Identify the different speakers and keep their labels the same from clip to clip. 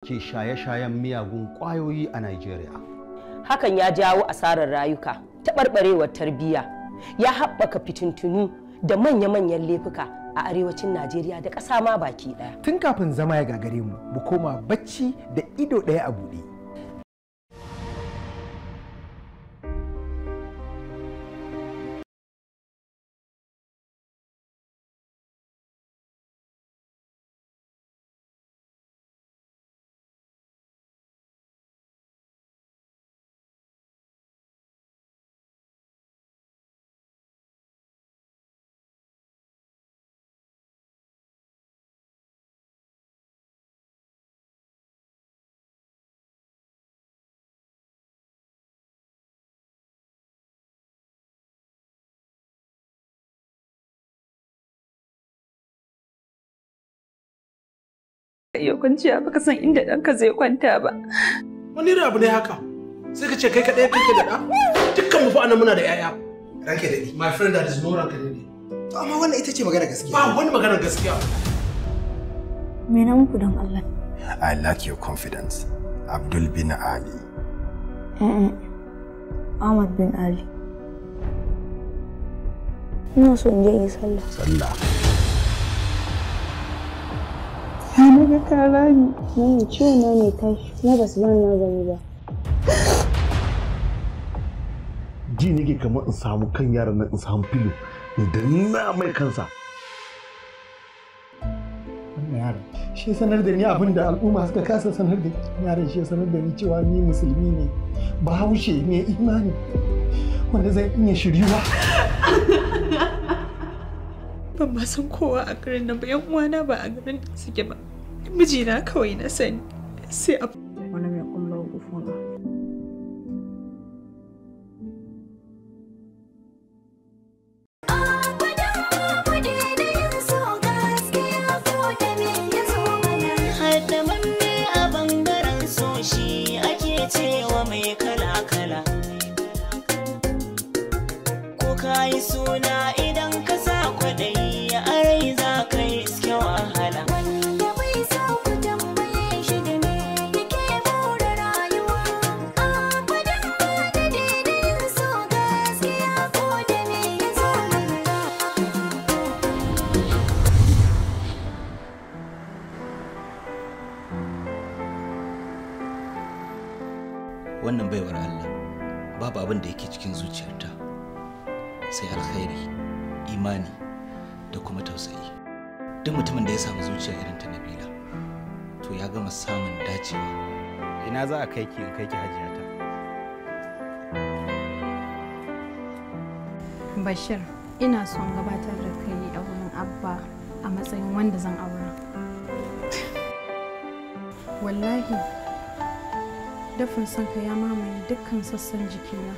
Speaker 1: ke shaye-shayen miyagun ƙwayoyi a Najeriya.
Speaker 2: hakan ya jawo asarar rayuka taɓarɓarewar tarbiyya ya haɓaka fitintunu da manya-manyan laifuka a arewacin najeriya da ƙasa ma baki ɗaya
Speaker 3: tun kafin zama ya gagare mu mu koma bacci da ido ɗaya a buɗe
Speaker 4: iya kwanciya baka san inda ɗanka zai kwanta ba.
Speaker 5: Wani irin abu ne haka? Sai ka ce kai kaɗai kake da ɗa? Dukkan mu fa anan muna da 'ya'ya.
Speaker 3: ranke daɗi
Speaker 5: My friend that is no ranka ne.
Speaker 3: to amma wannan ita ce magana gaskiya
Speaker 5: Ba wani maganar gaskiya.
Speaker 6: Me na muku don Allah?
Speaker 7: I lack your confidence. Abdul bin Ali.
Speaker 6: Eh, Ahmad bin Ali. Ina so in je in yi sallah.
Speaker 7: Sallah.
Speaker 6: Ya naga kara ni. Mami ciwo na ne tashi kuma ba su bani magani ba.
Speaker 8: ji nake kamar in samu kan yaran nan in samu filo in na mai kansa
Speaker 3: wannan yaron shi ya sanar da ni abin da al'umma suka kasa sanar da ni yaron shi ya sanar da ni cewa ni musulmi ne bahaushe mai imani wanda zai iya shiryuwa
Speaker 4: Ban ma san kowa a garin nan ba yan uwana ba a garin nan suke ba. Mijina kawai na sani. Sai a
Speaker 6: Wani mai kumla gufuna.
Speaker 9: Haddamanne a bangaren so shi ake cewa mai kala-kala. Ko ka yi suna idan ka sa kwaɗayi a rai za ka yi iske wahala. Wanda bai sa ku tambaye shi da me yake more rayuwa. Abadan ba da daidayin so gaskiya ko da me ya zo
Speaker 10: wannan baiwar Allah babu abin da yake cikin zuciyarta sai alkhairi imani da kuma tausayi duk mutumin da ya samu zuciya irin ta Nabila to ya gama samun dacewa
Speaker 11: ina za a kai ki in kai ki hajiyata
Speaker 12: Bashir, ina son gabatar da kai a wurin Abba a matsayin wanda zan aura. Wallahi, dafin son ka ya mamaye dukkan sassan jikina.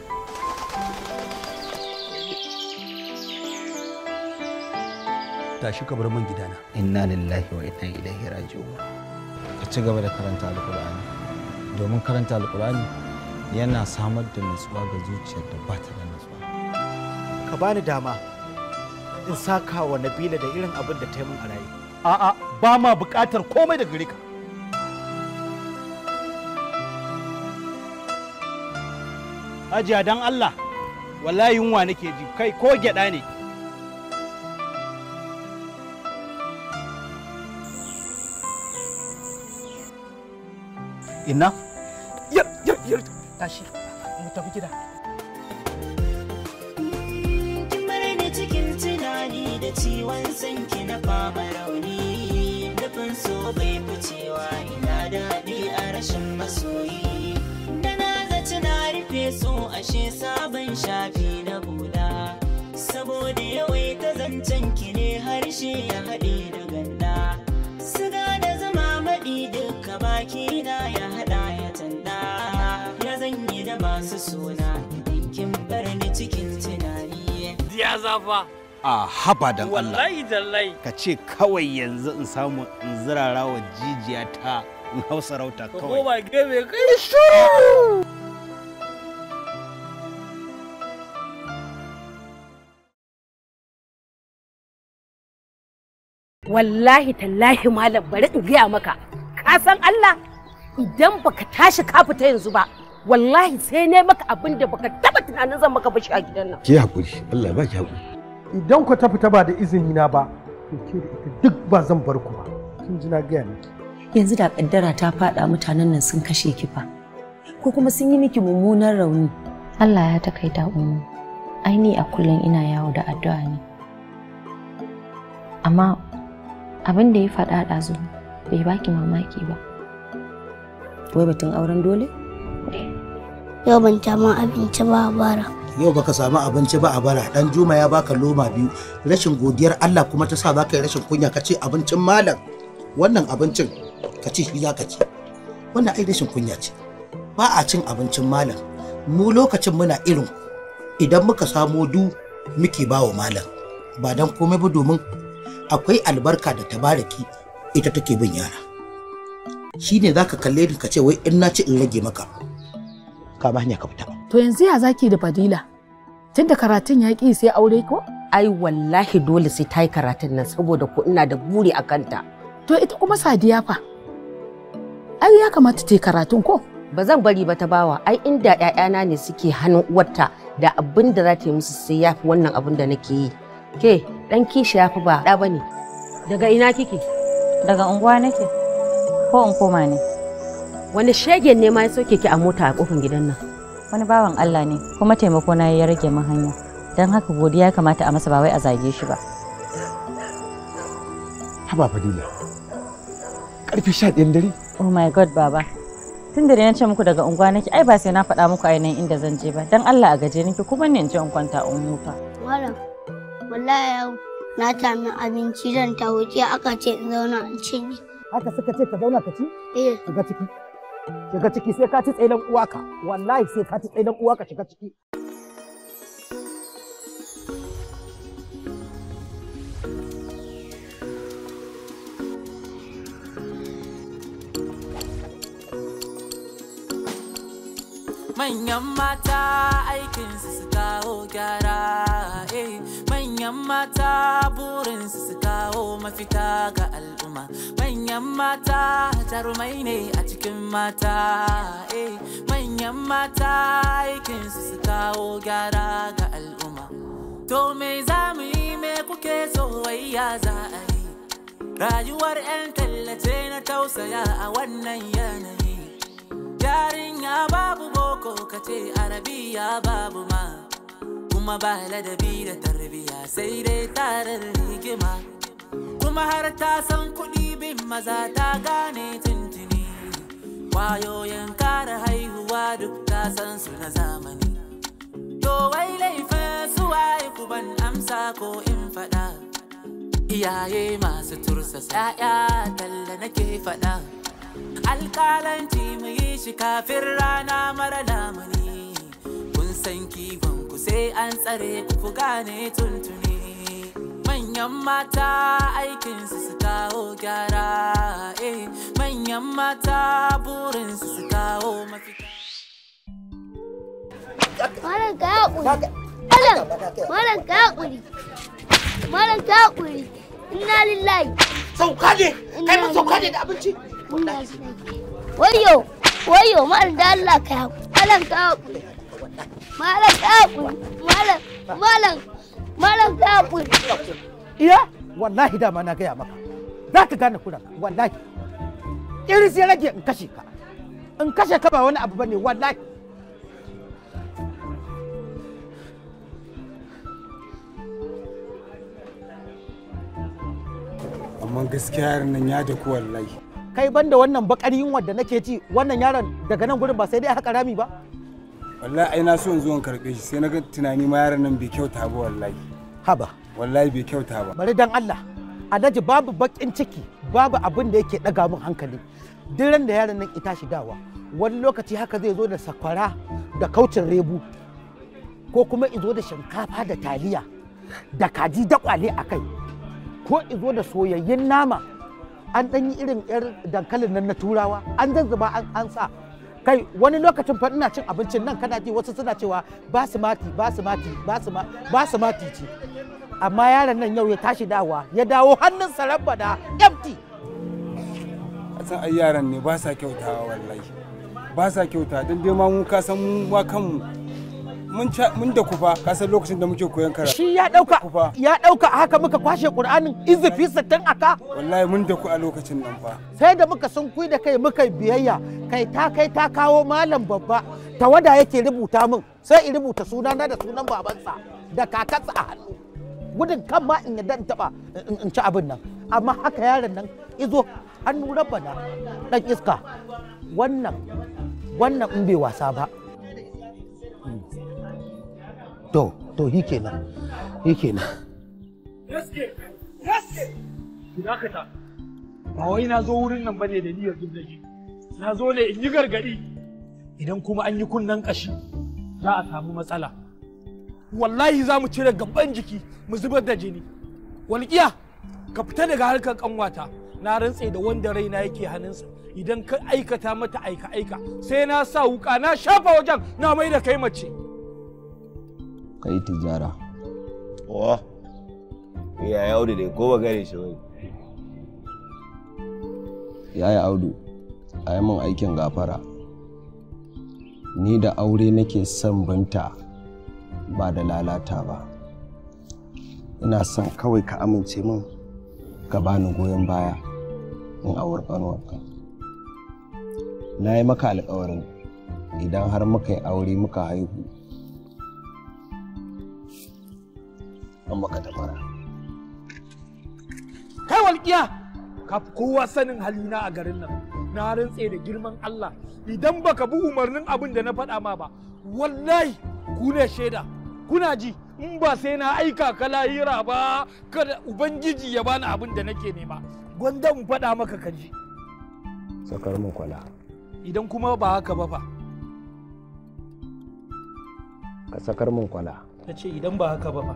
Speaker 1: Tashi ka bar man gidana.
Speaker 11: inna lillahi wa inna ilaihi raji'un ka ci gaba da karanta alkur'ani domin karanta alkur'ani yana samar da nutsuwa ga zuciyar da ba ta da nutsuwa
Speaker 13: ka bani dama in saka wa Nabila da irin abin da ta yi min a raye.
Speaker 8: a'a ba ma buƙatar komai da gare ka
Speaker 13: Hajiya dan Allah wallahi yunwa nake ji kai ko gyaɗa ne.
Speaker 11: ina
Speaker 13: Yar yar yar tashi mu tafi gida.
Speaker 9: Kin bar ni cikin tunani da ciwon sanki na fama rauni Dafin so bai ficewa ina daɗi a rashin masoyi Da na zaci na rufe so ashe sabon shafi na bula Saboda yawaita zancen ki ne harshe ya haɗe da ganda Siga da zama maɗi duka baki na ya haɗa ya tanda Ya zanyi da masu suna idan kin bar ni cikin tunani
Speaker 13: Ya zafa.
Speaker 11: a haba dan Allah
Speaker 13: Wallahi tallahi.
Speaker 11: ka ce kawai yanzu in samu in zirara wa jijiya ta in hau sarauta
Speaker 13: Ka
Speaker 11: kawai
Speaker 13: koma gefe kai shuru.
Speaker 14: wallahi tallahi malam bari in gaya maka ka san Allah idan baka tashi ka fita yanzu ba wallahi sai ne maka abin da baka taba tunanin zan maka bashi a gidan nan
Speaker 8: Ki hakuri, Allah ya baki hakuri.
Speaker 3: Idan ku ta fita ba da izini na ba, to ke da ita duk ba zan bar ku ba. Kin ji na gaya miki.
Speaker 2: yanzu da kaddara ta faɗa mutanen nan sun kashe ki fa ko kuma sun yi miki mummunan rauni
Speaker 15: Allah ya takaita umu ai ni a kullum ina yawo da addu'a ne amma abin da ya faɗa ɗazu bai baki mamaki ba
Speaker 2: wai batun auren dole
Speaker 16: Yau ban ma abinci ba a bara.
Speaker 13: yau baka samu abinci ba a bara dan juma ya baka loma biyu rashin godiyar Allah kuma ta sa baka yi rashin kunya ka ce abincin malam wannan abincin ka ce shi zaka ci wannan ai rashin kunya ce ba a cin abincin malam mu lokacin muna irin idan muka samo du muke bawa malam ba dan komai ba domin akwai albarka da tabaraki ita take bin yara shine zaka kalle ni ka ce wai in na ci in rage maka ka ba hanya ka fita
Speaker 17: To yanzu ya zaki da Fadila? Tunda karatun ya ƙi sai aure ko?
Speaker 14: ai wallahi dole sai ta yi karatun nan saboda ko ina da buri a kanta
Speaker 17: To ita kuma Sadiya fa? Ai ya kamata ta yi karatun ko?
Speaker 14: ba zan bari ba ta bawa ai inda ƴaƴana ne suke hannun uwarta da abin da za ta yi musu sai ya fi wannan abin da nake yi ke dan kishi ya fi ba ɗa bane daga ina kike
Speaker 15: daga unguwa nake ko in koma ne
Speaker 14: wani shegen ne ma ya sauke ki a mota a kofar gidan nan
Speaker 15: wani bawan Allah ne kuma taimako na ya rage min hanya don haka godiya ya kamata a masa ba wai a zage shi ba
Speaker 8: Haba Fadila. Karfe sha ɗayan dare?
Speaker 15: oh my god baba tun da na ce muku daga unguwa nake ai ba sai na faɗa muku ainihin inda zan je ba don Allah a gaje nake kuma ne in je in kwanta in huta
Speaker 16: Malam, wallahi yau na sami abinci zan ta wuce aka ce in zauna in cinye.
Speaker 13: haka suka ce ka zauna ka ci
Speaker 16: Eh,
Speaker 13: shiga ciki shiga ciki sai ka ci tsailan uwaka wallahi sai ka ci tsailan uwaka shiga ciki
Speaker 9: Manyan mata aikinsu su kawo gyara, eh. manyan mata burinsu su kawo mafita ga al'umma. Manyan mata jarumai ne a cikin mata, eh. manyan mata aikinsu su kawo gyara ga al'umma. To me za mu yi me kuke so wai ya za a yi? Rayuwar 'yan tallace na tausaya a wannan yanayi. yarinya babu boko kace arabiya babu ma kuma ba ladabi da tarbiya sai dai tarar rigima kuma har ta san kuɗi bin maza ta gane tuntuni kwayoyin kare haihuwa duk ta san su na zamani to wai laifin su waye ku ban amsa ko in faɗa iyaye masu tursa 'ya'ya talla nake faɗa alƙalanci mu yi shi kafin rana mara lamuni kun san kiwon ku sai an tsare ku ku gane tuntuni manyan mata aikinsu su kawo gyara eh manyan mata burinsu su kawo mafita
Speaker 16: Malam ka haƙuri. Malam, malam ka haƙuri. Malam ka haƙuri. Inna lillahi.
Speaker 13: Sauka ne, kai ma sauka ne da abinci.
Speaker 16: Wayo, wayo, malam da Allah ka haƙuri. Malam ka haƙuri. Malam ka haƙuri. Malam, malam, malam ka haƙuri.
Speaker 13: iya wallahi dama na gaya maka za ka gane kuran wallahi iris ya rage in kashe ka in kashe ka ba wani abu bane wallahi
Speaker 18: amma gaskiya yaron nan ya da ku wallahi
Speaker 13: kai banda wannan bakar yunwa da nake ci wannan yaron daga nan gurin ba sai dai haka rami ba
Speaker 18: wallahi ai na so in zo in karbe shi sai na ga tunani ma yaron nan bai kyauta ba wallahi
Speaker 13: haba
Speaker 18: wallahi bai kyauta ba
Speaker 13: bari dan Allah alhaji babu bakin ciki babu abin da yake daga min hankali duk ran da yaron nan ita shi dawa wani lokaci haka zai zo da sakwara da kaucin rebu ko kuma izo da shinkafa da taliya da kaji da kwale a kai ko izo da soyayyen nama an ɗan yi irin yar dankalin nan na turawa an zazzuba an an sa kai wani lokacin fa ina cin abincin nan kana ji wasu suna cewa basmati basmati basma basmati ce amma yaron nan yau ya tashi dawa ya dawo hannun sarabba da empty
Speaker 18: san ai yaran ne ba sa kyautawa wallahi ba sa kyauta don dai ma mu ka san mu ma kanmu mun ca- mun da kufa ka san lokacin da muke koyon karatu
Speaker 13: shi ya dauka ya dauka a haka muka kwashe qur'anin izifi sittin aka
Speaker 18: wallahi mun da ku a lokacin nan fa
Speaker 13: sai da muka sun kui da kai muka yi biyayya kai ta kai ta kawo malam babba tawada yake rubuta min sai in rubuta sunana da sunan babansa da kakansa a hannu gudun kan ma in yadda in taba in in ci abin nan amma haka yaron nan izo hannu rabbana dan iska wannan wannan in bai wasa ba to to hi kenan hi kenan
Speaker 19: Gaske, gaske. Ki dakata. Ba wai na zo wurin nan bane da niyyar zub da shi. Na zo ne in yi gargadi. Idan kuma an yi kunnen kashi za a samu matsala. Wallahi za mu cire gaban jiki mu zubar da jini. Walƙiya ka fita daga harkar kanwata. Na rantse da wanda raina yake hannunsa. Idan ka aikata mata aika-aika sai na sa wuka na shafa wajen na mai da kai mace.
Speaker 20: ka yi tijara wa ya ya audu dai ko ba gane shi bane ya yi audu a yi min aikin gafara ni da aure nake son binta ba da lalata ba ina son kawai ka amince min ka bani goyon baya in aure ƙanuwarka na yi maka alkawarin idan har muka yi aure muka haihu an maka tabara
Speaker 19: kai walƙiya ka fi kowa sanin halina a garin nan na rantse da girman Allah idan baka bi umarnin abin da na faɗa ma ba wallahi ku ne shaida kuna ji in ba sai na aika ka lahira ba kada ubangiji ya bani abin da nake nema gwanda in faɗa maka ka ji
Speaker 20: sakar min kwala
Speaker 19: idan kuma ba haka ba fa
Speaker 20: ka sakar min kwala
Speaker 19: ta ce idan ba haka ba fa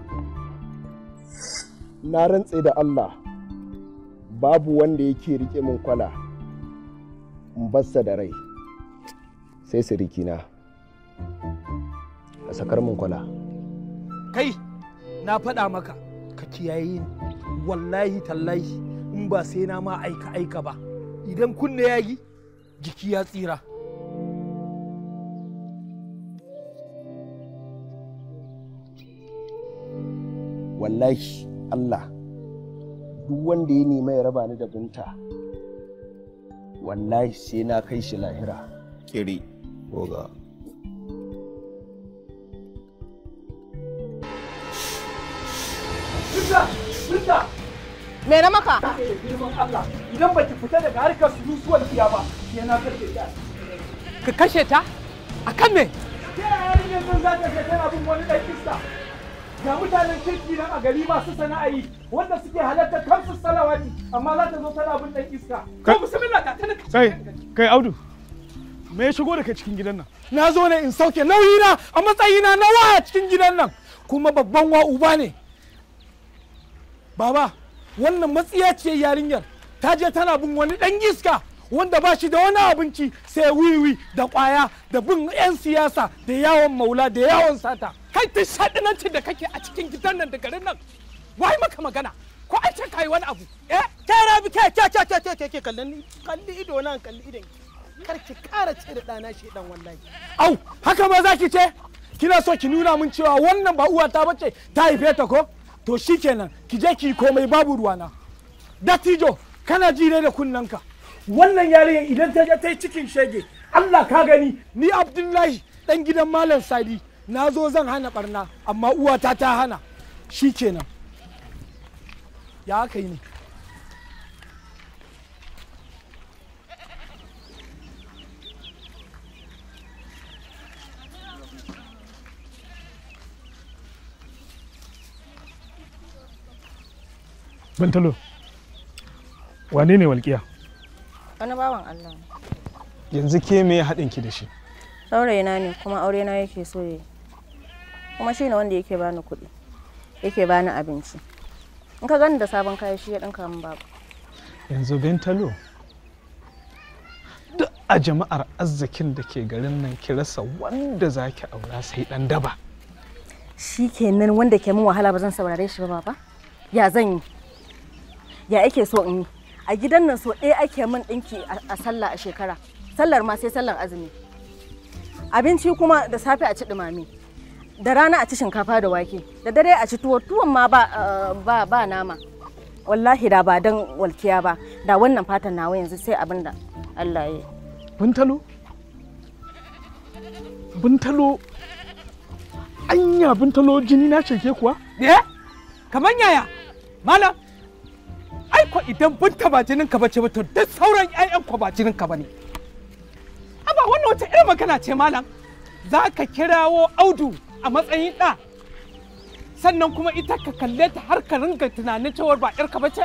Speaker 20: na rantse da Allah babu wanda yake rike min kwala in bassa da rai sai sirikina a sakar min kwala
Speaker 19: kai na faɗa maka ka kiyaye ni wallahi tallahi in ba sai na ma aika aika ba idan kunne ya yi jiki ya tsira
Speaker 20: wallahi Allah duk wanda ya nema ya raba ni da binta wallahi sai na kai shi lahira kiri goga
Speaker 19: Binta! Binta!
Speaker 17: Me na maka?
Speaker 19: Girman Allah, idan baki fita daga harkar surusuwar kiya ba, sai na kashe ta.
Speaker 17: Ka kashe ta? A kan me?
Speaker 19: Ta yaya yarinyar nan za ta je tana bin wani ɗan iska? Ga mutanen kirki nan a gari masu sana'a yi wanda suke halartar kansu salawati amma za ta zo tana bin ɗan iska. Ko bismillah ga ta
Speaker 21: Kai, kai Audu, me ya shigo da kai cikin gidan nan?
Speaker 19: Na zo ne in sauke nauyina a matsayina na waya cikin gidan nan kuma babban wa uba ne. Baba, wannan matsiyaciyar yarinyar ta je tana bin wani ɗan iska wanda ba shi da wani abinci sai wiwi da ƙwaya da bin 'yan siyasa da yawon maula da yawon sata. Kai ta shaɗinancin da kake a cikin gidan nan da garin nan. Wai maka magana ko an ce kai wani abu.
Speaker 13: Eh, ke rabi ke ke ke ke ke ke ke kallon kalli ido nan kalli idon ki. Kar ki kara ce da ɗana shi dan wallahi.
Speaker 19: Au, haka ma za ki ce? Kina so ki nuna min cewa wannan ba uwata bace ta haife ta ko? To shikenan, ki je ki yi komai babu ruwana. Dattijo, kana ji ne da kunnanka. Wannan yarinyar idan ta je ta yi cikin shege, Allah ka gani, ni Abdullahi dan gidan Malam Sadi, na zo zan hana barna, amma uwata ta hana. Shikenan. Ya aka yi ne.
Speaker 21: Bantalo, wane ne walƙiya?
Speaker 15: Wani bawan Allah ne.
Speaker 21: Yanzu ke me haɗin ki da shi?
Speaker 15: Saurayina ne kuma aure na yake so yi. Kuma shi ne wanda yake bani kuɗi. Yake bani abinci. In ka gani da sabon kaya shi ya ɗinka min babu.
Speaker 21: Yanzu Bentalo, duk a jama'ar arzikin da ke garin nan ki rasa wanda za ki aura sai ɗan daba.
Speaker 15: Shi kenan wanda ke min wahala ba zan saurare shi ba baba? Ya zan yi? Ya ake so in yi? a gidan nan so ɗaya ake min ɗinki a sallah a shekara sallar ma sai sallar azumi abinci kuma da safe a ci ɗumami da rana a ci shinkafa da wake da dare a ci tuwo tuwon ma ba, ba, ba nama wallahi da ba don walkiya ba da wannan fatan nawa yanzu sai abin da Allah ya yi
Speaker 21: buntalo buntalo anya buntalo jini na ceke kuwa
Speaker 19: eh kamar yaya malam ai ko idan bunta ba jinin ka bace ba to duk sauran ƴaƴan ko ba jinin ka bane aba wannan wata irin magana ce malam za ka kirawo audu a matsayin ɗa sannan kuma ita ka kalle ta har ka ringa tunanin cewar ba ƴarka bace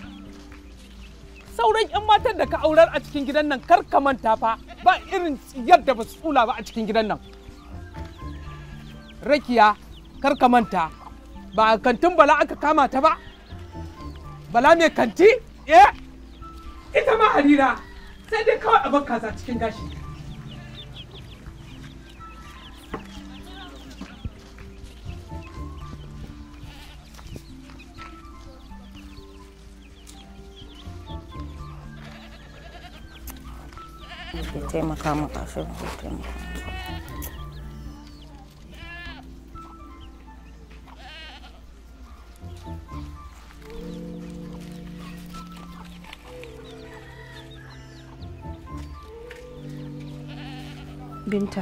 Speaker 19: sauran 'yan matan da ka aurar a cikin gidan nan kar ka manta fa ba irin yadda ba su tsula ba a cikin gidan nan rakiya kar ka manta ba a kantin bala aka kama ta ba bala mai kanti eh ita ma harira sai dai kawai a kaza cikin gashi
Speaker 15: ke taimaka maka shi ke taimaka
Speaker 2: Binta.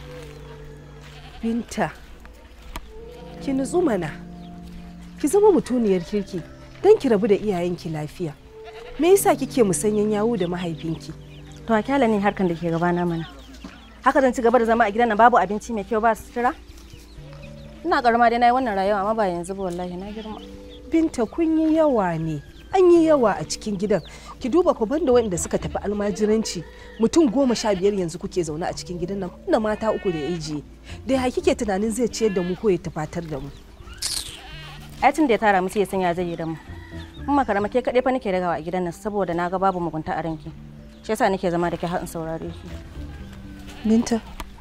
Speaker 2: Binta. Ki nutsu mana. Ki zama mutuniyar kirki don ki rabu da iyayenki lafiya. Me yasa kike musanyen yawo da mahaifinki?
Speaker 15: to a kyala ne harkan da ke gabana mana haka zan ci gaba da zama a gidan nan babu abinci mai kyau ba sutura ina karama dai na yi wannan rayuwa amma ba yanzu ba wallahi na girma
Speaker 2: Binta kun yi yawa ne. An yi yawa a cikin gidan. Ki duba ku banda waɗanda suka tafi almajiranci mutum goma sha biyar yanzu kuke zaune a cikin gidan nan da mata uku da ijiye. Da ya kike tunanin zai ciyar da mu ko ya tafatar da mu.
Speaker 15: ai tun da ya tara mu sai ya sanya zai yi da mu in makarama ke kaɗai fa nake ragawa a gidan nan saboda na ga babu mugunta a ranki shi yasa nake zama da ke har in saurare shi
Speaker 2: Binta.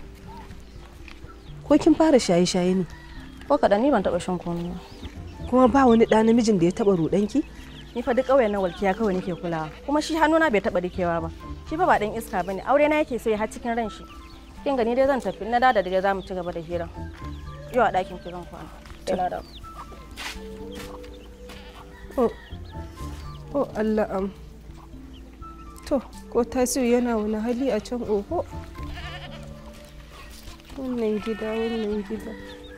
Speaker 2: Ko kin fara shaye-shaye ne?
Speaker 15: ko kaɗan ni ban taɓa shan komai ba
Speaker 2: Kuma ba wani ɗa namijin da ya taɓa ruɗanki?
Speaker 15: ni fa duk ƙauyen na walkiya kawai nake kulawa kuma shi hannuna bai taɓa rikewa ba shi fa ba ɗan iska bane aure na yake so ya har cikin ran shi kin gani dai zan tafi na da da dare za mu ci gaba da hira yau a ɗakin ki zan kwana sai na dawo
Speaker 2: Oh, oh Allah am. To, ko tasiru yana wani hali a can oho. Wannan gida, wannan gida.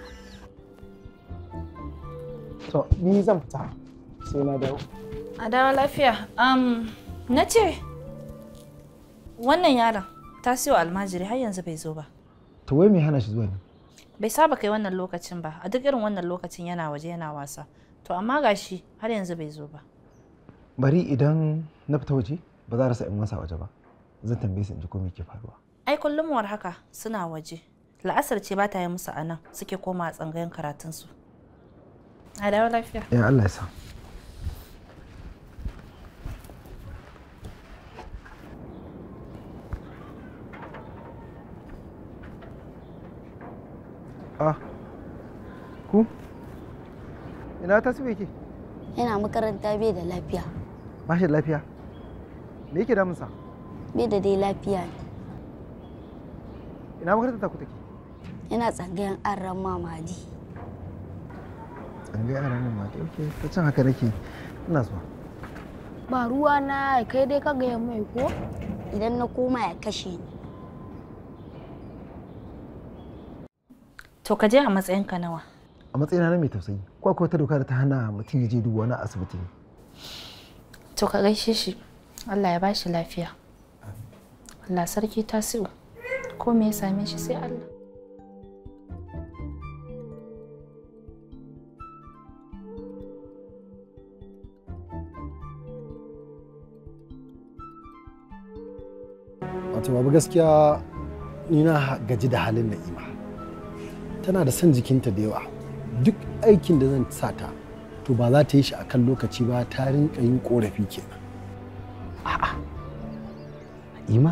Speaker 3: To, ni zan fita sai na dawo.
Speaker 5: A dawo lafiya. Um, na ce, wannan yaron ta siyo almajiri har yanzu bai zo ba.
Speaker 3: To wai me hana shi zuwa ne?
Speaker 5: Bai saba kai wannan lokacin ba, a duk irin wannan lokacin yana waje yana wasa. To amma gashi har yanzu bai zo ba.
Speaker 3: Bari idan na fita waje ba za a rasa 'yan wasa waje ba. Zan tambaye su in ji ko me ke faruwa.
Speaker 5: Ai kullum war haka suna waje. La'asar ce ba ta yi musu a nan suke koma a tsangayen karatunsu. A dawo lafiya.
Speaker 3: Ya Allah ya sa. Ah, ku? Ina ta yake?
Speaker 16: Yana makaranta bai da lafiya.
Speaker 3: Ba shi da lafiya? Me yake damunsa?
Speaker 16: Bai da dai lafiya ne.
Speaker 3: Ina makarantar ta ku take?
Speaker 16: Yana tsangayen an ran mamadi.
Speaker 3: An ga yaran nan mata. Okay, ta can haka nake. Ina zuwa.
Speaker 16: Ba ruwa na kai dai ka gaya mai ko? Idan na koma ya kashe ni.
Speaker 5: To ka je a matsayinka nawa.
Speaker 3: A matsayina na mai tausayi. Ko akwai wata doka da ta hana mutum ya je duba wani asibiti ne?
Speaker 5: To ka gaishe shi. Allah ya bashi lafiya. Allah sarki tasiru. Ko me ya same shi sai Allah.
Speaker 3: Wato babu gaskiya ni na gaji da halin na'ima. Tana da son jikinta da yawa. Duk aikin da zan sa ta to ba za ta yi shi a kan lokaci ba ta rinka yin korafi kenan. A'a. Na'ima?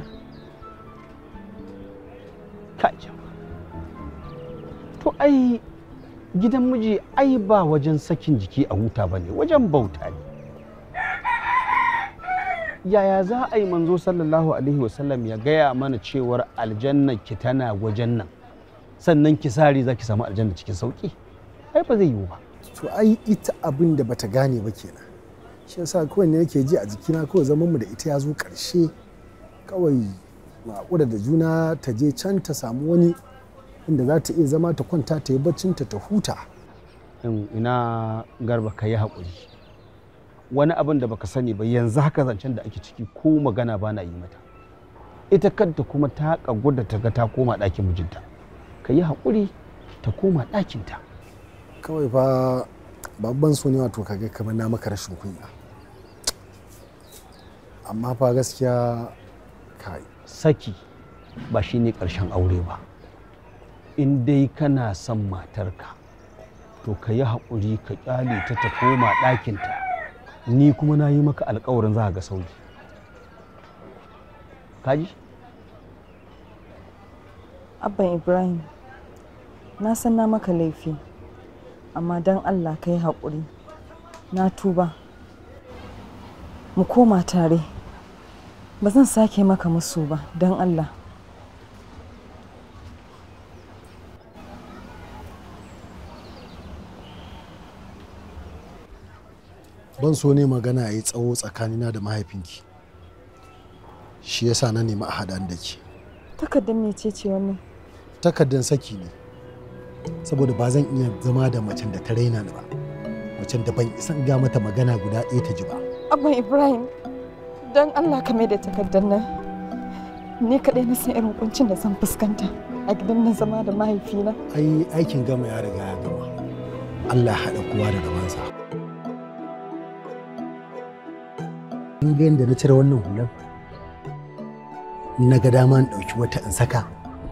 Speaker 1: Kaja. To ai gidan miji ai ba wajen sakin jiki a huta ba ne wajen bauta ne. yaya za a yi manzo sallallahu alaihi wasallam ya gaya mana cewar aljanna ki tana wajen nan sannan ki sare za ki samu aljanna cikin sauki ai ba zai yiwu ba
Speaker 3: to ai ita abin da bata gane ba kenan shi yasa kawai ne nake ji a jikina kawai zaman mu da ita ya zo karshe kawai maƙura da juna ta je can ta samu wani inda za ta iya zama ta kwanta ta yi baccinta ta huta
Speaker 1: In ina garba ka yi haƙuri wani abin da baka sani ba yanzu haka zancen da ake ciki ko magana ba na yi mata ita kanta kuma ta kagu da ta ga ta koma ɗakin mijinta ka yi haƙuri ta koma ɗakinta
Speaker 3: kawai fa babban so ne wato kaga kamar na maka rashin kunya amma fa gaskiya kai
Speaker 1: saki ba shi ne ƙarshen aure ba in dai kana son matarka to ka yi haƙuri ka ƙyale ta ta koma ɗakinta ni kuma na yi maka alkawarin za ga sauki kaji
Speaker 7: abban ibrahim na san na maka laifi amma don allah ka yi haƙuri na tuba mu koma tare ba zan sake maka musu ba don allah
Speaker 3: ban so ne magana ya yi tsawo tsakanina da mahaifinki shi yasa na nemi a haɗa da ke
Speaker 7: takardar mece ce wannan
Speaker 3: takardar saki ne saboda ba zan iya zama da macen da ta raina ni ba macen da ban isan ga mata magana guda ɗaya ta ji ba
Speaker 7: abban ibrahim don allah ka mai da takardar nan ni kaɗai na san irin kuncin da zan fuskanta a gidan na zama da mahaifina
Speaker 3: ai aikin gama ya riga ya gama allah haɗa kowa da gabansa in ga yadda na cire wannan hular na ga dama in ɗauki wata in saka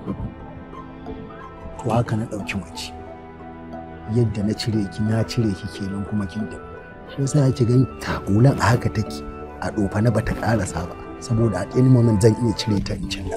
Speaker 3: to haka na ɗauki mace yadda na cire ki na cire ki kenan kuma kin da shi yasa yake gani ta hulan a haka take a ɗofa na bata ƙarasa ba saboda a ɗani moment zan iya cire ta in canza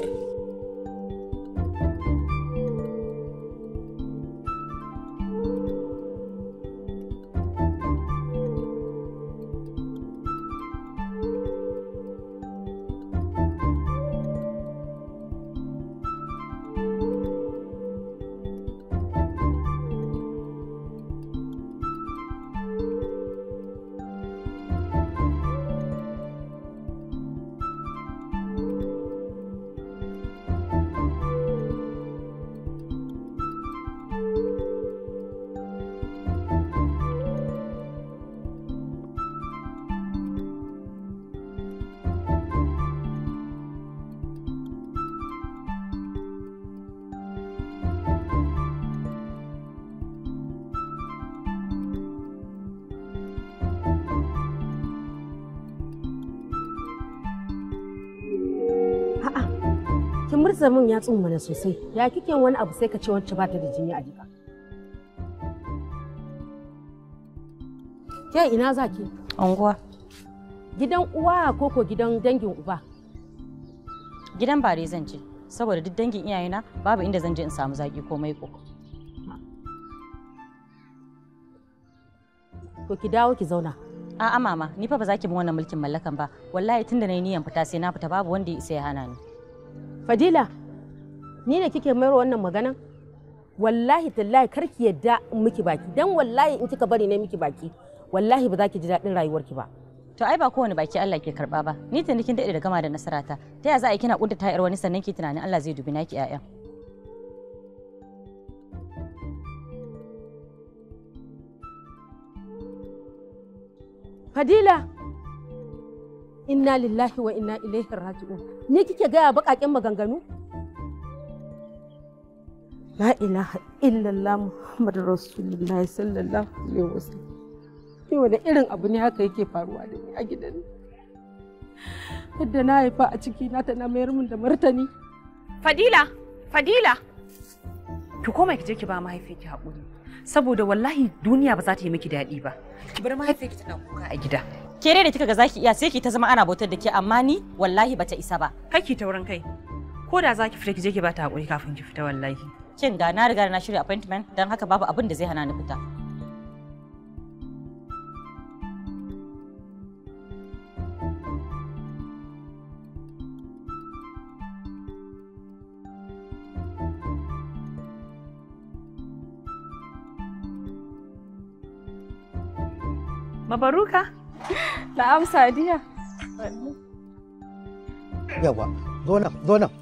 Speaker 14: kin murza min ya mana sosai ya kike wani abu sai ka ce wacce bata da jini a jika ke ina za ki
Speaker 22: unguwa
Speaker 14: gidan uwa ko ko gidan dangin uba
Speaker 22: gidan bare zan je saboda duk dangin iyayena babu inda zan je in samu zaki ko maiko
Speaker 14: to ki dawo ki zauna
Speaker 22: a'a mama ni fa ba za ki bin wannan mulkin mallakan ba wallahi tunda nayi niyan fita sai na fita babu wanda ya isa ya hana ni
Speaker 14: Fadila, ni ne kike mayar wannan maganan? Wallahi tallahi kar ki yadda in miki baki, dan wallahi in kika bari ne miki baki, wallahi ba za ki ji daɗin rayuwarki ba.
Speaker 22: To ai ba kowane baki Allah ke karba ba. Ni tuni kin daɗe da gama da nasarata. Ta ya za a yi kina kudda ta wani sannan ki tunanin Allah zai dubi naki ƴaƴan.
Speaker 14: Fadila, inna lillahi wa inna ilaihi raji'un ni kike gaya baƙaƙen maganganu la ilaha illallah muhammadu rasulullah sallallahu alaihi wasallam ni wani irin abu ne haka yake faruwa da ni a gidan yadda na haifa a ciki na ta na mayar min da martani
Speaker 23: fadila fadila ki koma ki je ki ba mahaifiyarki haƙuri saboda wallahi duniya ba za ta yi miki daɗi ba ki bar mahaifiyarki tana kuka a gida
Speaker 22: Ke dai da kika ga zaki iya sai ki ta zama ana bautar da ke amma ni wallahi bata isa ba.
Speaker 23: kai ki taurin kai ko da za ki fita ki je ki ba ta haƙuri kafin ki fita wallahi
Speaker 22: Kin ga na riga na shirya appointment don haka babu abin da zai hana ni fita.
Speaker 23: Mabaruka?
Speaker 12: Na'am Sadiya.
Speaker 13: yawa zo nan zo nan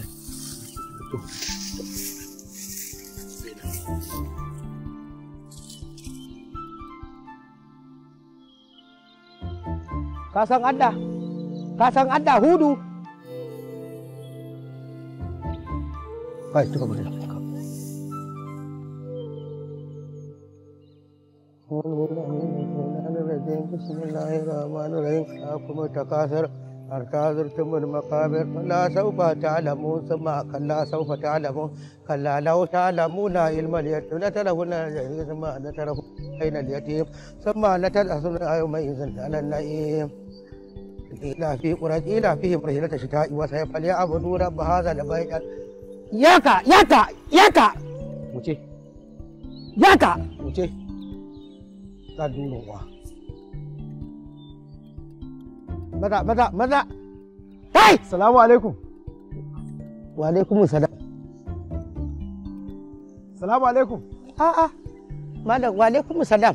Speaker 13: ka san adda ka san adda hudu kai tuka bari kuma takasar حتى زرتم المقابر لا سوف تعلمون ثم كلا سوف تعلمون كلا لو تعلمون علم اليتيم لترون الجحيم ثم لترون أين اليتيم ثم لتلأسن يومئذ على النعيم إلى في قريش إلى فيهم رحلة الشتاء وصيف فليعبدوا رب هذا البيت ياكا ياكا ياكا wuce yaka wuce ta durowa maza maza maza kai
Speaker 3: salamu alaikum
Speaker 13: wa alaikum salam
Speaker 3: salamu alaikum
Speaker 13: a'a malam wa alaikum salam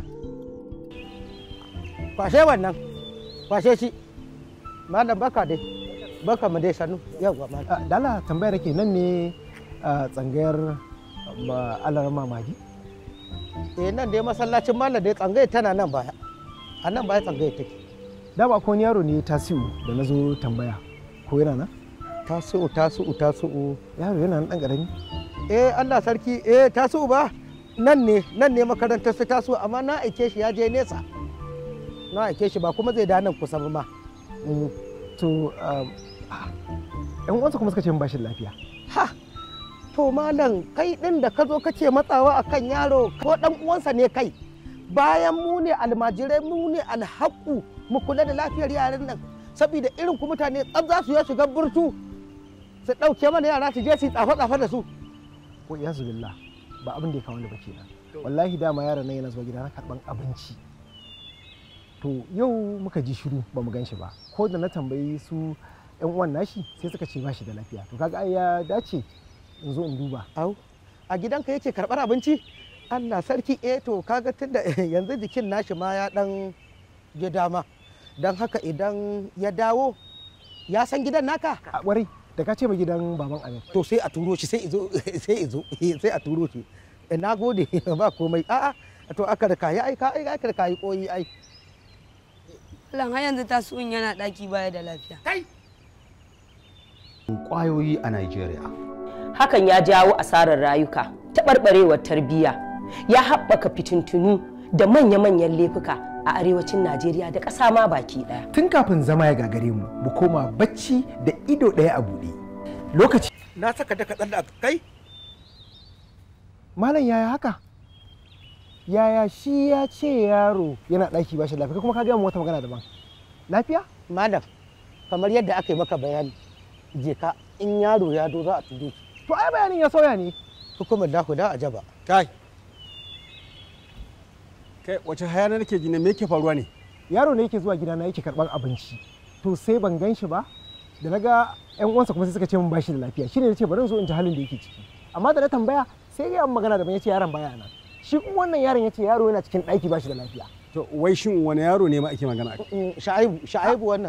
Speaker 13: kwashe wannan kwashe shi malam baka dai baka mu dai sanu yawa malam
Speaker 3: dala tambayar ke nan ne a tsangayar alar mamaki
Speaker 13: eh nan dai masallacin malam dai tsangayar tana nan baya a nan baya tsangayar take
Speaker 3: dama ko wani yaro ne tasiu da na zo tambaya ko yana nan
Speaker 13: tasiu tasiu tasiu
Speaker 3: yaro yana nan dan karami
Speaker 13: eh Allah sarki eh tasiu ba nan ne nan ne makarantar su tasiu amma na aike shi ya je nesa na aike shi ba kuma zai da nan kusa ba ma
Speaker 3: to yan uwansa kuma suka ce ba shi lafiya
Speaker 13: ha to malam kai din da ka zo kace matsawa akan yaro ko dan uwansa ne kai bayan mu ne almajirai mu ne alhaku mu kula da lafiyar yaran nan saboda irin ku mutane tsab za su ya shiga burtu su ɗauke mana yara su je su tsafa-tsafa da su
Speaker 3: ko iya billah ba abin da ya kawo da ba kenan wallahi dama yaron nan yana zuwa gida na karban abinci to yau muka ji shiru ba mu gan shi ba ko da na tambayi su yan uwan nashi sai suka ce ba shi da lafiya to kaga ai ya dace in zo in duba
Speaker 13: au a gidanka yake karɓar abinci Allah sarki eh to kaga tunda yanzu jikin nashi ma ya dan je dama don haka idan ya dawo ya san gidan naka
Speaker 3: a kwarai da ka ce ma gidan baban amin
Speaker 13: to sai a turo shi sai izo sai izo sai a turo shi na gode ba komai a'a to aka da kayi ai ka ai aka da kayi koyi ai
Speaker 4: Lan har yanzu tasu'un yana daki baya da lafiya.
Speaker 13: Kai!
Speaker 1: Kwayoyi a Najeriya.
Speaker 6: Hakan ya jawo asarar rayuka, taɓarɓarewar tarbiyya, ya haɓaka fitintunu da manya-manyan laifuka a arewacin Najeriya da ƙasa ma baki ɗaya.
Speaker 3: Tun kafin zama ya gagare mu, mu koma bacci da ido ɗaya a buɗe. Lokaci.
Speaker 13: Na saka da kaɗan da kai?
Speaker 3: Malam yaya haka? Yaya shi ya ce yaro yana ɗaki ba shi lafiya kuma ka gaya mu wata magana daban. Lafiya?
Speaker 13: Malam, kamar yadda aka yi maka bayani, je ka in yaro ya do za a tudu.
Speaker 3: To ai bayanin ya sauya ne.
Speaker 13: Hukumar da da a jaba. Kai.
Speaker 1: Kai wace hayana nake ji ne me yake faruwa ne?
Speaker 3: Yaro ne yake zuwa gidana yake karɓar abinci. To sai ban gan shi ba. Da na ga ƴan uwansa kuma sai suka ce min bashi da lafiya. Shine na ce bari in zo in ji halin da yake ciki. Amma da na tambaya sai ya magana da ban yace yaron baya nan. Shi kuma wannan yaron yace yaro yana cikin ɗaki bashi da lafiya.
Speaker 1: To wai shin wani yaro ne ma ake magana?
Speaker 13: Sha'ibu, Sha'ibu wannan.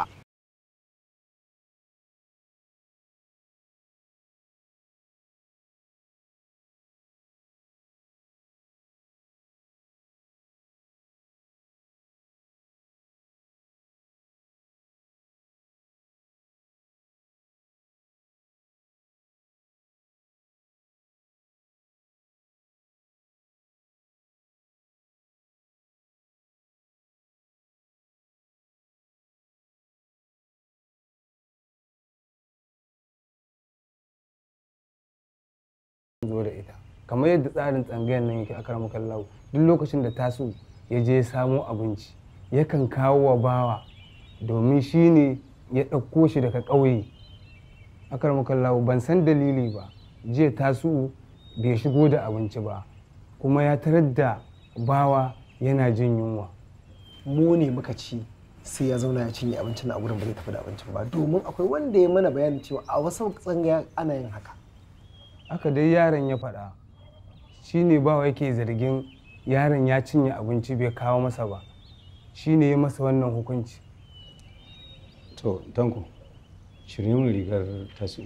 Speaker 11: zo da ita kamar yadda tsarin tsangayar nan yake akar makallahu duk lokacin da taso ya je samo abinci yakan kawo wa bawa domin shi ne ya ɗauko shi daga ƙauye akar makallahu ban san dalili ba jiya taso bai shigo da abinci ba kuma ya tarar da bawa yana jin yunwa
Speaker 3: mu ne muka ci sai ya zauna ya cinye abincin na a gurin ba zai tafi da abincin ba domin akwai wanda ya mana bayanin cewa a wasu tsangaya ana yin haka
Speaker 11: haka dai yaron ya faɗa shi ne bawa yake zargin yaron ya cinye abinci bai kawo masa ba shine ya masa wannan hukunci
Speaker 18: to tanko shirye mun rigar tasu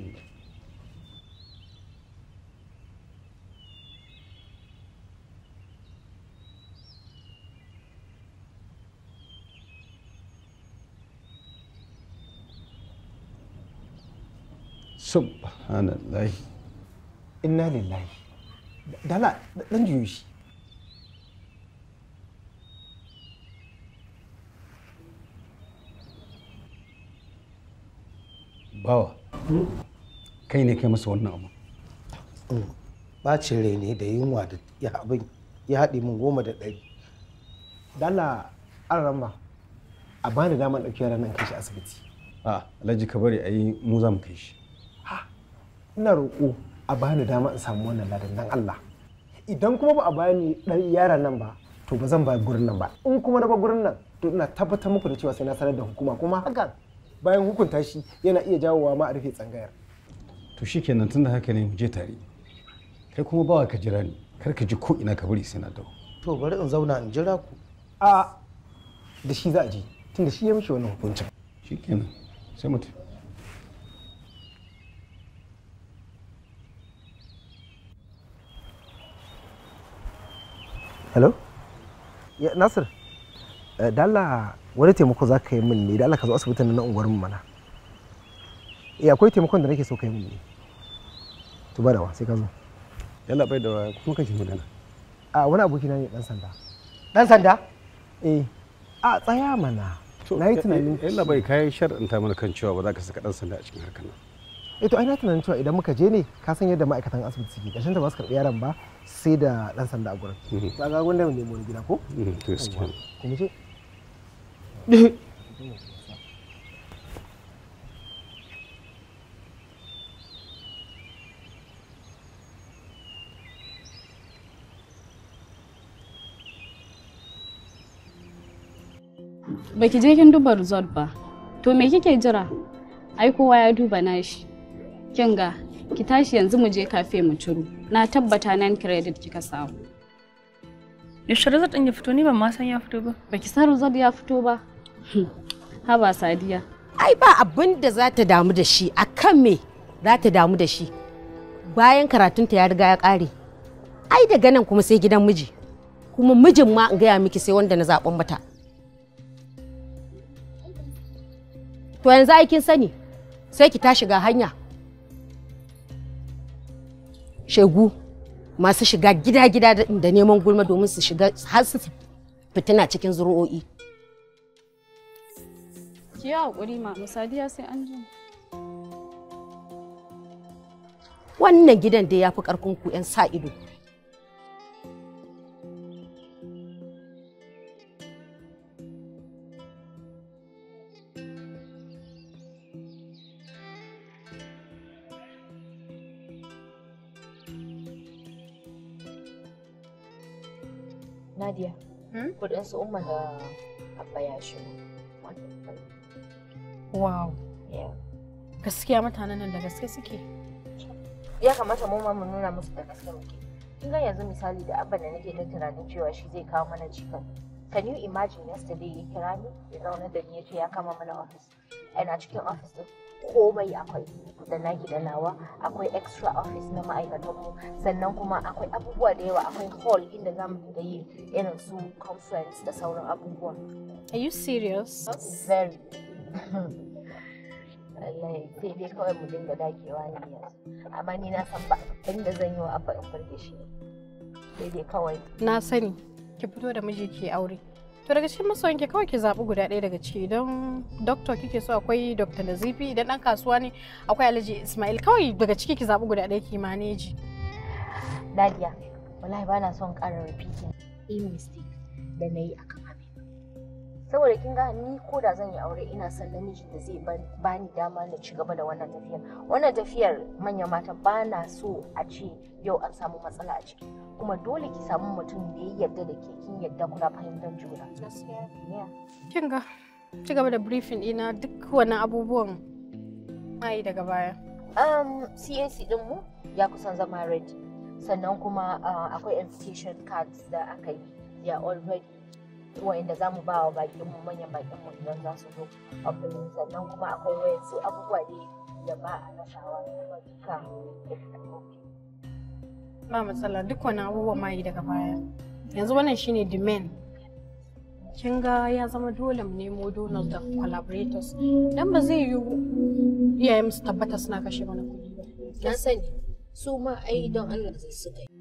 Speaker 18: subhanallah
Speaker 13: inna lillahi dala dan juyo shi
Speaker 18: bawa kai ne kai masa wannan abu
Speaker 13: bacin rai ne da yunwa da ya abin ya haɗe min goma da ɗari dala an ramba a bani damar ɗauki yaran nan kai shi asibiti
Speaker 18: a alhaji ka bari a yi mu za mu kai shi
Speaker 13: ina roƙo a bani dama in samu wannan ladan dan Allah idan kuma ba a bani ɗan yaran nan ba to ba zan ba gurin nan ba in kuma na ba gurin nan to ina tabbatar muku da cewa sai na sanar da hukuma kuma hakan bayan hukunta shi yana iya jawowa ma a rufe tsangayar
Speaker 18: to shikenan tunda haka ne mu je tare kai kuma bawa ka jira ni kar ka ji ko ina ka bari sai na dawo
Speaker 13: to bari in zauna in jira ku a da shi za a je tunda shi ya mishi wannan hukuncin
Speaker 18: shikenan sai mu tafi
Speaker 13: hello ya nasir eh, dala wani taimako za ka yi min ne da Allah ka zo asibitin na unguwar mu mana eh akwai taimakon da nake so ka yi min ne to ba da wa sai ka zo
Speaker 18: yalla bai da kuma kake magana
Speaker 13: a wani aboki na ne dan sanda dan sanda eh a tsaya mana na yi tunanin
Speaker 18: yalla bai kai shar'anta mana kan cewa ba za ka saka dan sanda a cikin harkar nan
Speaker 13: eh to ai na tunanin cewa idan muka je ne ka san yadda ma'aikatan asibiti suke ƙarshen ta ba su karɓi yaron ba sai da dan sanda a gurin ba ga gwanda mu nemo wani gida ko
Speaker 18: to gaskiya
Speaker 13: kuma ce
Speaker 8: Baki je kin duba result ba. To me kike jira? Ai kowa ya duba nashi. Kin ga ki tashi yanzu mu je kafe mu ciro. Na tabbata nan credit kika samu.
Speaker 23: Yaushe result ɗin ya fito ni ban ma san ya fito ba.
Speaker 8: Baki san result ya fito ba? Haba Sadiya.
Speaker 14: ai ba abin da za ta damu da shi a kan me za ta damu da shi bayan karatunta ya riga ya ƙare ai daga nan kuma sai gidan miji kuma mijin ma in gaya miki sai wanda na zaɓen mata to yanzu aikin sani sai ki tashi ga hanya shegu masu shiga gida-gida da neman gulma domin su shiga har su fitina cikin zuru'o'i
Speaker 8: Ki yi haƙuri ma Sadiya sai an ji.
Speaker 14: wannan gidan dai ya fi ƙarfin ku 'yan sa ido
Speaker 9: Nadia, kudin su umma da abba ya shigo.
Speaker 12: Wow. Gaskiya mutanen nan da gaske suke.
Speaker 9: Ya kamata mu ma mu nuna musu da gaske muke. Kin ga yanzu misali da abba da nake ta tunanin cewa shi zai kawo mana cikin. Can you imagine yesterday ya kira ni ya zauna da ni ya ce ya kama mana office. Ina cikin office din komai akwai da naki da nawa akwai extra office na ma'aikatanmu sannan kuma akwai abubuwa da yawa akwai hall inda za mu dinga yi irin su conference da sauran abubuwa.
Speaker 12: Are you serious?
Speaker 9: Very. Wallahi sai dai kawai mu dinga dagewa ne yanzu. Amma ni na san ba abin da zan yi wa abba in burge shi. Sai dai kawai.
Speaker 12: Na sani ki fito da miji ki aure. To daga cikin masoyin ki kawai ki zaɓi guda ɗaya daga ciki idan doctor kike so akwai Dr. Nazifi idan ɗan kasuwa ne akwai Alhaji Ismail kawai daga ciki ki zaɓi guda ɗaya ki maneji.
Speaker 9: Nadia, wallahi ba na son ƙara repeating a mistake da na yi a kan saboda kin ga ni ko da zan yi aure ina son namijin da zai bani dama na ci gaba da wannan tafiyar wannan tafiyar manyan mata ba na so a ce yau an samu matsala a ciki kuma dole ki samu mutum da ya yarda da ke kin yarda kuna fahimtar juna
Speaker 12: Kin ga ci gaba da briefing ɗina duk wannan abubuwan mai daga baya.
Speaker 9: um, CAC din mu ya kusan zama ready sannan kuma uh, akwai invitation cards da aka yi they are all ready wa'inda za mu ba wa bakin mu manyan bakin mu idan za su zo opening sannan kuma akwai wayansu abubuwa dai da ba a rasawa kuma duka
Speaker 12: ba matsala duk wani abubuwa ma yi daga baya yanzu wannan shine the main kin ga ya zama dole mu nemo donors da collaborators dan ba zai yiwu iyayen su tabbata suna kashe mana kuɗi ba
Speaker 9: na sani su ma ai don Allah su suka yi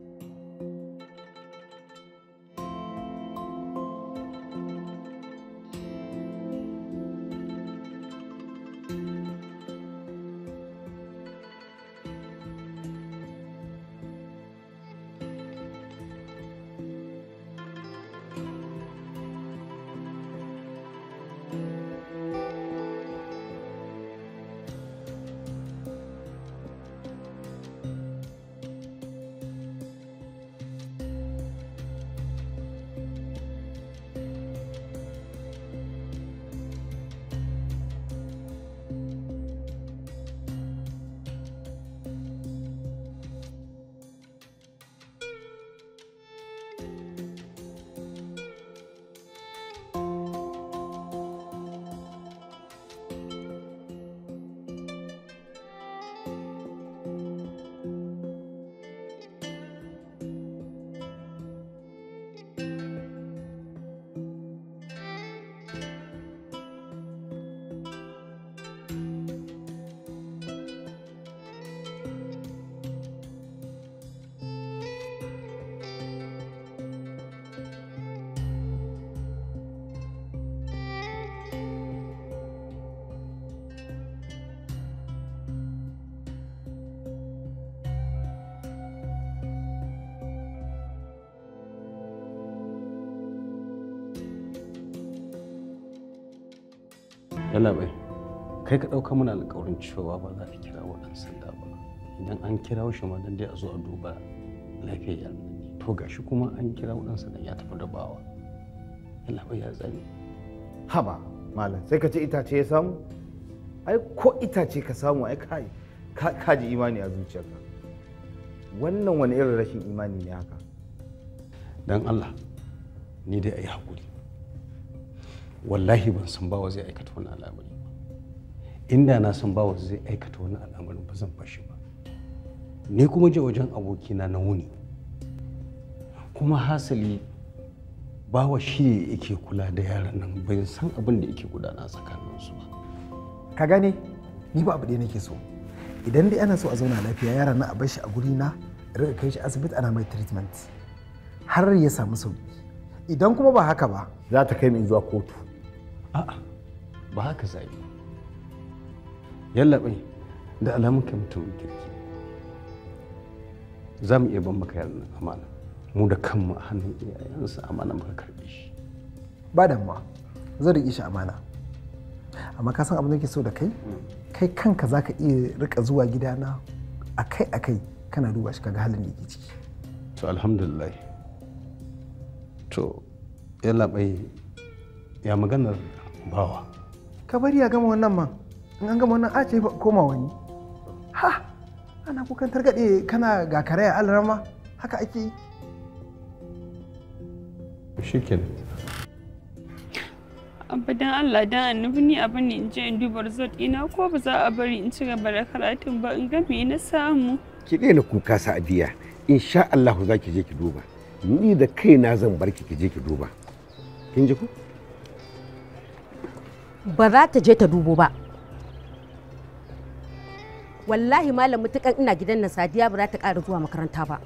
Speaker 1: yalla bai kai ka ɗauka mana alƙawarin cewa ba za a kira wa ɗan sanda ba idan an kira shi ma dan dai a zo a duba lafiyar yaran nan to gashi kuma an kira wa ɗan sanda ya tafi da bawa yalla bai ya tsani
Speaker 10: haba malam sai ka ce itace ya samu ai ko itace ka samu ai kai ka ji imani a zuciyarka wannan wani irin rashin imani ne haka
Speaker 1: dan Allah ni dai ayi hakuri wallahi ban san bawa zai aikata wani al'amari ba inda na san bawa zai aikata wani al'amarin ba zan bashi ba ni kuma je wajen abokina na wuni kuma hasali bawa shi ne yake kula da yaran nan bai san abin da yake gudana tsakaninsu ba
Speaker 3: ka gane ni ba abu ɗaya nake so idan dai ana so a zauna lafiya yaran nan a bar shi a guri na rika kai shi asibiti ana mai treatment har ya samu sauki idan kuma ba haka ba
Speaker 10: za ta kai min zuwa kotu
Speaker 1: a'a ba haka zai ba yallaɓai da alamun kai mutumin kirki za mu iya ban maka yaran nan amana mu da kanmu a hannun iyayensa amana muka karɓe shi
Speaker 3: ba damuwa zan riƙe shi amana amma ka san abin da ke so da kai kai kanka za ka iya rika zuwa gidana akai akai kana duba shi kaga halin da yake ciki
Speaker 1: to alhamdulillah to yallaɓai ya maganar bawa
Speaker 3: ka bari ya gama wannan man in an gama wannan a ce koma wani ha ana kukan targaɗe kana ga karaya alarama haka ake yi
Speaker 1: shikenan
Speaker 8: Abba dan Allah dan annabi ni abin ne in je in duba result ina ko ba za a bari in ci gaba da karatun ba in ga me na samu.
Speaker 17: ki daina kuka sa'adiya insha Allah za ki je ki duba ni da kaina zan bar ki ki je ki duba kin ji ko
Speaker 14: ba za ta je ta dubo ba wallahi malam mutukan ina gidan nan sadiya ba za ta ƙara zuwa makaranta ba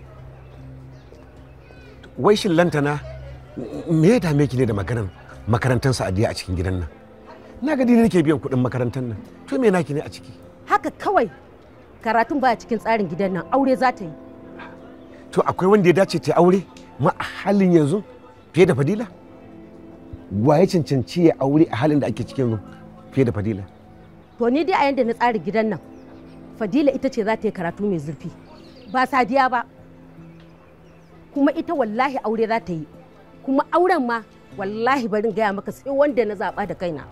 Speaker 17: wai shin lantana me ya dame ki ne da maganar makarantar sa'adiya a cikin gidan nan na ga ni nake biyan kuɗin makarantar nan to me naki ne a ciki
Speaker 14: haka kawai karatun baya cikin tsarin gidan nan aure za ta yi
Speaker 17: to akwai wanda ya dace ta aure ma a halin yanzu fiye da fadila wa ya cancanci ya aure a halin da ake cikin fiye da fadila
Speaker 14: to ni dai a yanda na tsarin gidan nan fadila ita ce za ta yi karatu mai zurfi ba sadiya ba kuma ita wallahi aure za ta yi kuma auren ma wallahi barin gaya maka sai wanda na zaɓa da kaina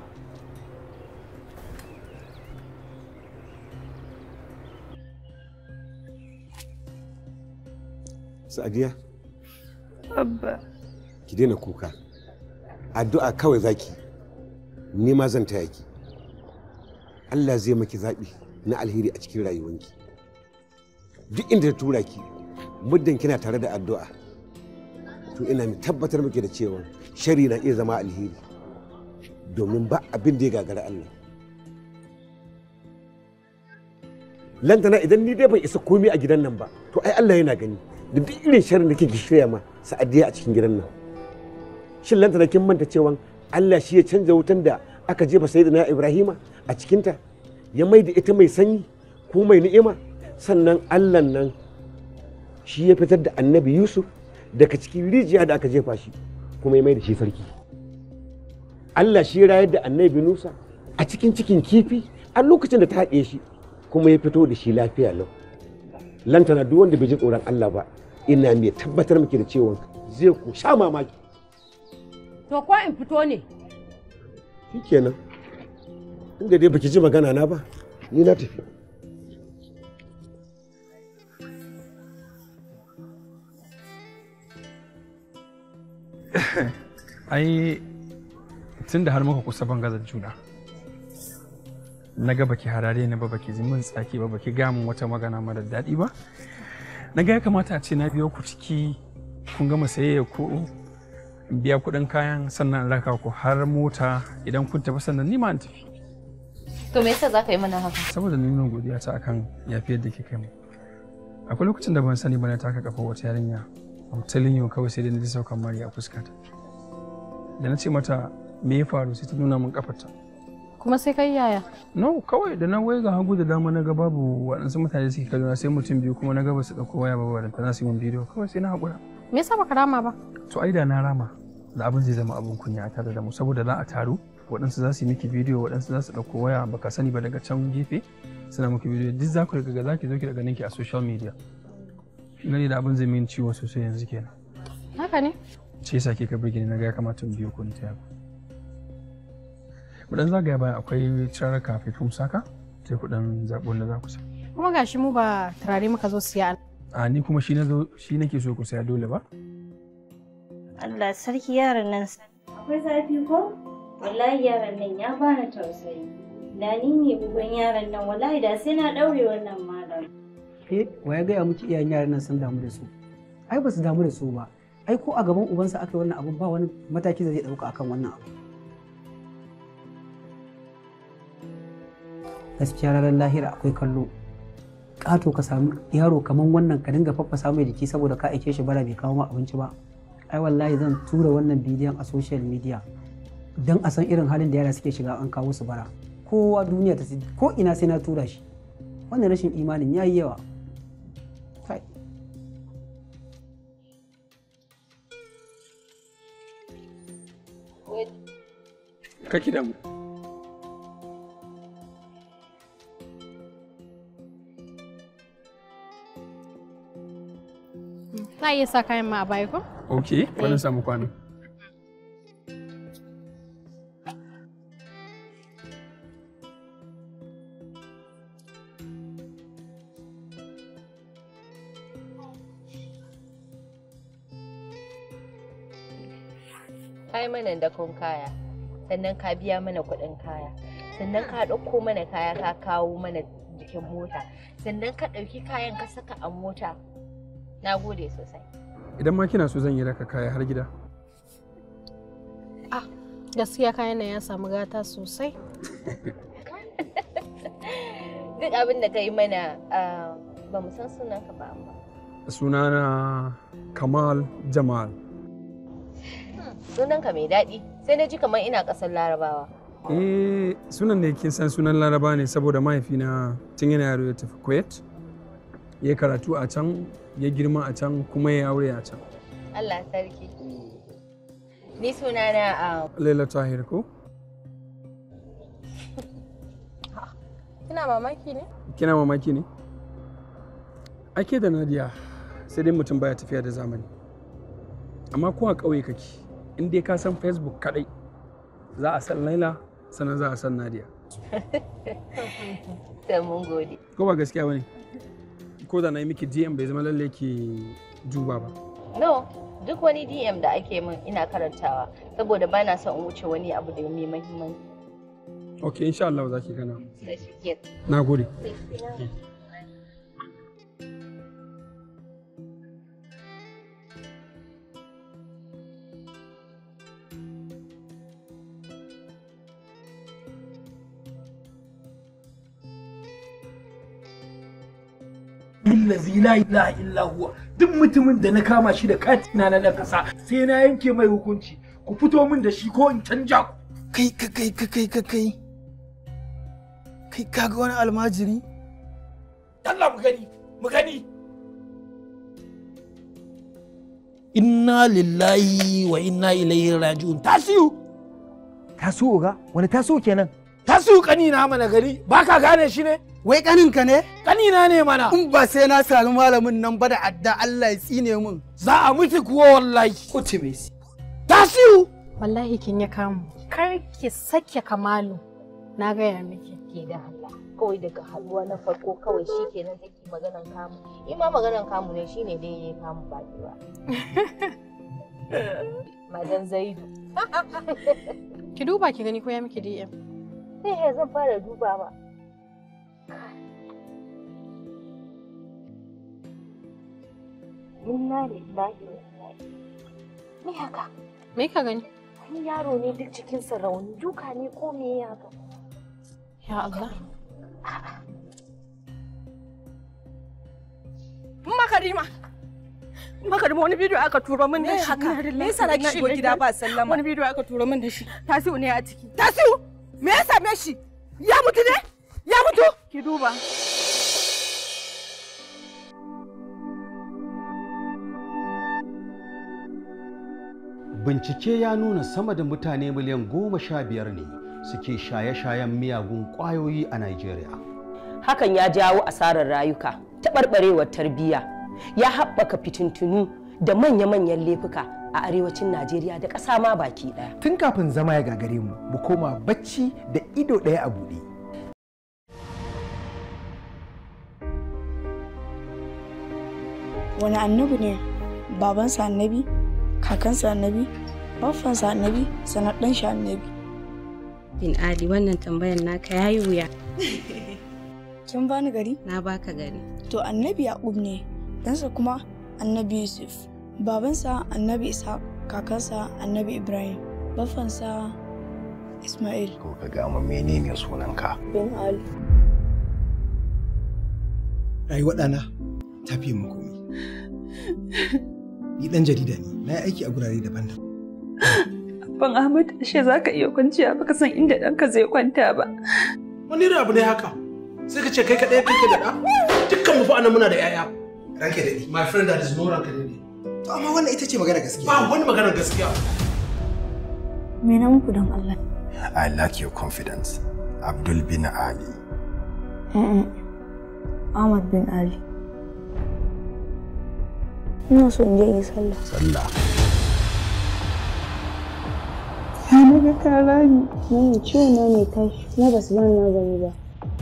Speaker 17: sa'adiya
Speaker 8: Abba.
Speaker 17: ki daina kuka addu'a kawai zaki ni ma zan taya ki Allah zai maki zaɓi na alheri a cikin rayuwanki duk inda ta tura ki muddin kina tare da addu'a to ina mai tabbatar miki da cewa shari na iya zama alheri domin ba abin da ya gagara Allah lantana idan ni dai ban isa komai a gidan nan ba to ai Allah yana gani da duk irin sharrin da kike shirya ma sa'adiya a cikin gidan nan shin lantana kin manta cewa Allah shi ya canza wutan da aka jefa sayyidina Ibrahima a cikinta ya mai da ita mai sanyi ko mai ni'ima sannan Allah nan shi ya fitar da annabi Yusuf daga cikin rijiya da aka jefa shi kuma ya mai da shi sarki Allah shi ya rayar da annabi Nusa a cikin cikin kifi a lokacin da ta haɗe shi kuma ya fito da shi lafiya lau lantana duk wanda bai ji tsoron Allah ba ina mai tabbatar miki da cewa zai ku sha mamaki
Speaker 14: To ko in fito ne?
Speaker 17: shikenan inda dai baki ji magana na ba ni na tafi
Speaker 19: ai tun da har muka kusa bangazar juna na ga baki harare ni ba baki ji min tsaki ba baki ga min wata magana mara daɗi ba na ga ya kamata a ce na biyo ku ciki kun gama sayayya ko in biya kuɗin kayan sannan in raka ku har mota idan kun tafi sannan ni ma in tafi
Speaker 22: To me yasa za ka yi mana haka?
Speaker 19: saboda nuna godiya ta akan yafiyar da kika mu akwai lokacin da ban sani ba na taka kafa wata yarinya I'm telling you kawai sai dai na ji saukan mari a fuskata da na ce mata me ya faru sai ta nuna min kafarta
Speaker 12: Kuma sai kai yaya?
Speaker 19: no kawai da na wai ga hagu da dama na ga babu waɗansu mutane suke kallona sai mutum biyu kuma na ga ba su ɗauko waya ba wadanta za su yi min bidiyo kawai sai na haƙura
Speaker 12: Me yasa baka rama ba?
Speaker 19: to ai da na rama da abin zai zama abin kunya a tare da mu saboda za a taru waɗansu za su yi miki bidiyo waɗansu za su ɗauko waya baka sani ba daga can gefe suna miki bidiyo duk za ku riga za ki zo ki daga ninki a social media gani da abin zai min ciwo sosai yanzu kenan
Speaker 12: Haka ne?
Speaker 19: ce yasa ke ka burge ni na ga ya kamata in biyo ku ni ta mu dan zagaya bayan akwai cirarraka fefin saka sai ku dan zaɓi wanda za ku sa
Speaker 12: Kuma gashi mu ba turare muka zo siya.
Speaker 19: a ni kuma shi na zo shi nake so ku saya dole ba
Speaker 20: Allah sarki yaron nan akwai zafi ko? Wallahi yaron nan ya bani tausayi. Da ni ne bugun yaron nan wallahi da sai na daure wannan malam.
Speaker 21: Eh, wa ya gaya miki iyayen yaran nan sun damu da su? Ai ba su damu da su ba. Ai ko a gaban ubansa aka yi wannan abu ba wani mataki da zai dauka akan wannan abu. Gaskiya ranar lahira akwai kallo. Ƙato ka samu yaro kamar wannan ka dinga faffasa mai jiki saboda ka aike shi bara bai kawo ma abinci ba. Ai wallahi zan tura wannan bidiyon a social media don a san irin halin da yara suke shiga an kawo su bara. Kowa duniya ta ko ina sai na tura shi. Wannan rashin imanin ya yi yawa. Kai.
Speaker 19: ka ki damu
Speaker 12: Za a iya sa kayan ma a baya ko?
Speaker 19: ok wani samu kwano
Speaker 9: ka yi mana dakon kaya sannan ka biya mana kuɗin kaya sannan ka ɗauko mana kaya ka kawo mana jikin mota sannan ka ɗauki kayan ka saka a mota na gode sosai
Speaker 19: idan ma kina so zan yi raka kaya har gida
Speaker 12: Gaskiya kayan nan ya samu gata sosai.
Speaker 9: duk abin da ka yi mana ah, ba mu san sunanka ba amma
Speaker 19: sunana kamal jamal
Speaker 9: sunanka mai daɗi sai na ji kamar ina ƙasar larabawa
Speaker 19: eh sunan ne kin san sunan laraba ne saboda mahaifina tun yana yaro ya tafi kuwait ya karatu a can ya girma a can kuma ya aure a can
Speaker 9: allah sarki ni sunana ah,
Speaker 19: laila tahir ko
Speaker 12: Kina mamaki ne?
Speaker 19: kina mamaki ne ake da nadia sai dai mutum baya tafiya da zamani amma ko a ƙauye kake in dai ka san facebook kadai za a san laila sannan za a san nadia
Speaker 9: sai mun gode
Speaker 19: ko ba gaskiya bane ko da na yi miki dm bai zama lalle ki duba ba
Speaker 9: no duk wani DM da ake min ina karantawa saboda ba na son in wuce wani abu da mai muhimmanci.
Speaker 19: ok insha Allah za ki gana
Speaker 9: Da shi ke.
Speaker 19: na gode
Speaker 2: billazi la ilaha illa huwa duk mutumin da na kama shi da katina na na kasa sai na yanke mai hukunci ku fito min da shi ko in canja ku
Speaker 15: kai ka kai ka kai ka kai kai kaga wani almajiri
Speaker 2: Allah mu gani mu gani
Speaker 15: inna lillahi wa inna ilaihi raji'un tasiu
Speaker 2: tasu ga wani tasu kenan tasu kanina mana gari ba ka gane shi ne
Speaker 15: wai kaninka ne
Speaker 2: kanina ne mana
Speaker 15: in ba sai na sami malamin nan ba da adda Allah ya tsine min
Speaker 2: za a mutu kuwa wallahi
Speaker 15: kutumesi
Speaker 2: tasiu
Speaker 12: wallahi kin ya kamu kar ki sake kamalu na gaya miki
Speaker 9: Ke da Allah kawai daga haduwa na farko kawai shi kenan take maganan kamu. In ma maganan kamu ne shine dai ya kamu ba ni ba. Madan Zaidu.
Speaker 12: ki duba ki gani ko ya miki DM
Speaker 9: Sai ya zan fara duba ba. Inna lillahi wa inna ilaihi. Me haka?
Speaker 12: me ka gani
Speaker 9: Wani yaro ne duk cikinsa rauni duka ne ko me ya haka?
Speaker 12: ya Allah
Speaker 16: Makarima. Makarima wani bidiyo aka turo min da shi.
Speaker 23: haka? Me yasa na ki shigo gida ba sallama?
Speaker 16: Wani bidiyo aka turo min da shi. Tasiu ne a ciki. Tasiu! Me ya same shi? Ya mutu ne? Ya mutu? Ki duba.
Speaker 1: Bincike ya nuna sama da mutane miliyan goma sha biyar ne suke shaye-shayen miyagun ƙwayoyi a Najeriya.
Speaker 6: hakan ya jawo asarar rayuka taɓarɓarewar tarbiyya ya haɓaka fitintunu da manya-manyan laifuka a arewacin najeriya da ƙasa ma baki ɗaya
Speaker 24: Tun kafin zama ya gagare mu, mu koma bacci da ido ɗaya a buɗe.
Speaker 25: wani annabi ne babansa annabi kakansa annabi baffansa annabi sanar ɗan shi annabi
Speaker 26: bin ali wannan tambayan naka yayi wuya
Speaker 25: kin bani gari
Speaker 26: na baka gari
Speaker 25: to annabi yaqub ne ɗansa kuma annabi yusuf babansa annabi isa kakansa annabi ibrahim baffansa ismail
Speaker 27: ko ka ga mu menene sunanka
Speaker 25: bin ali
Speaker 24: Rayuwar ɗana ta fiye mu komi. Ni ɗan jarida ne, na yi aiki a gurare daban-daban.
Speaker 28: Ban Ahmad, ashe za ka iya kwanciya baka san inda ɗanka zai kwanta ba.
Speaker 2: wani irin abu ne haka sai ka ce kai kaɗai kake da ɗa dukkan mu fa anan muna da 'ya'ya
Speaker 24: Ranke daɗi.
Speaker 2: my friend that is no ranka daɗi
Speaker 24: To amma wannan ita ce magana gaskiya.
Speaker 2: ba wani maganar gaskiya
Speaker 25: me na muku don allah
Speaker 27: I like your confidence Abdul bin Ali
Speaker 25: Mm-mm. ahmad bin ali ina so in je in yi sallah
Speaker 27: sallah
Speaker 25: ya naga kara ni nan ciwo na mai tashi kuma ba su bani magani ba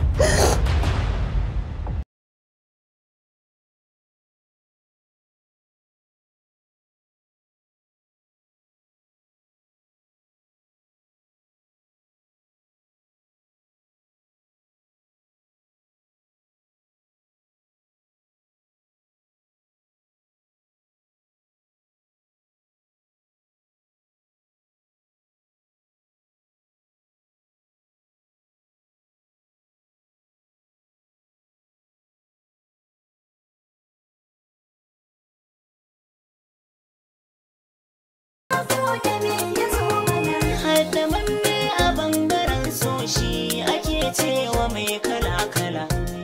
Speaker 29: Haddamanne a bangaren so shi ake cewa mai kala-kala.